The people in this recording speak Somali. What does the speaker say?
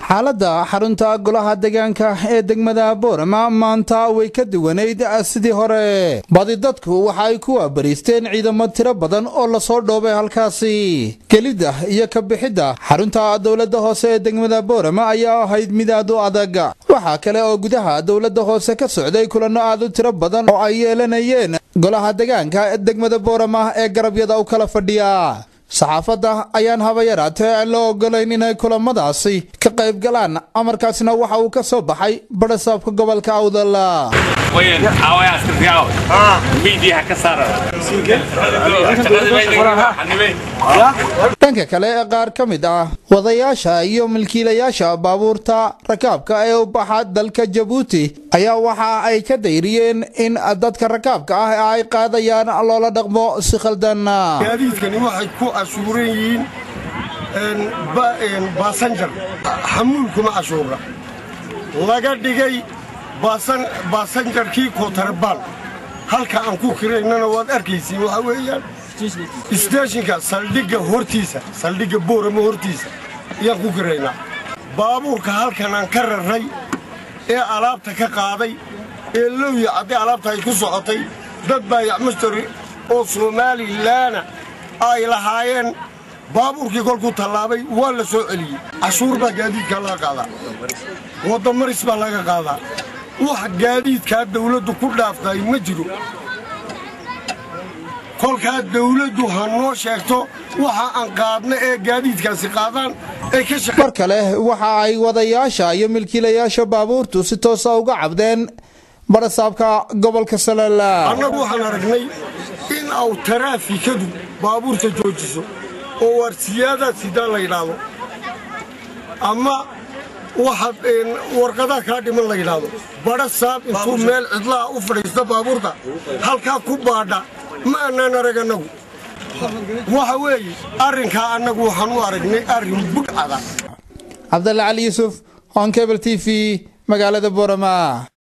xaaladda xarunta golaha deegaanka ee degmada boorama maanta way ka duwanayd sidii hore badi dadku waxa ay ku waabariisteen ciidamo tiro badan oo lasoo dhoobay halkaasi gelidda iyo ka bixidda xarunta dowladda hoose ee degmada boorama ayaa ahayd mid aad u adag waxaa kale oo gudaha dowladda hoose ka socday kulanno aad u tiro badan oo ay yeelanayeen golaha deegaanka ee degmada boorama ee garabyada u kala fadhiya saxaafadda ayaan haba yaraatee aan la ogolayn inay kulamadaasi ka qayb galaan amarkaasna waxa uu ka soo baxay barasaabka gobolka awdal dhanka kale ee qaar ka mid ah wadayaasha iyo milkiilayaasha baabuurta rakaabka ee u baxa dalka jabuuti ayaa waxa ay ka dayriyeen in dadka rakaabka ah ee ay qaadayaan loola dhaqmo si khaldan gaadiidkani waxay ku cashuuran yihiin baasanjar xamuulkuma cashuura laga dhigay baasanjarkii kootarabaan halka aan ku kiraynana waad arkaysiin waxaa weeyaan isteeshinka saldhigga hortiisa saldhigga boorama hortiisa ayaan ku kiraynaa baabuurka halkan aan ka rarray ee alaabta ka qaaday ee lowya cadday alaabta ay ku socotay dad baayacmastari oo somalilaana ay lahaayeen baabuurkii kolkuu tallaabay waa la soo celiyey cashuur baa gaadiidkaa laga qaadaa waddamaris baa laga qaadaa wax gaadiidkaa dawladdu ku dhaaftay ma jiro kolkaa dawladdu ha noo sheegto waxa aan qaadna ee gaadiidkaasi qaadaan ay ka mar kale waxa ay wadayaasha iyo milkiilayaasha baabuurtu si toosa uga cabdeen barasaabka gobolka salala annagu waxaan aragnay in aw taraafikadu baabuurta joojiso oo waarsiyaadaad sidaa la yidhaahdo ama waxaad warqadaa kaa dhiman la yidhaahdo badha saab intuu meel cidlaha u fadhiista baabuurta halkaa ku baadha ma annaan arag annagu waxa weeye arrinkaa annagu waxaan u aragnay arrin budhcada cabdalle cali yuusuf on cable t v magaalada boorama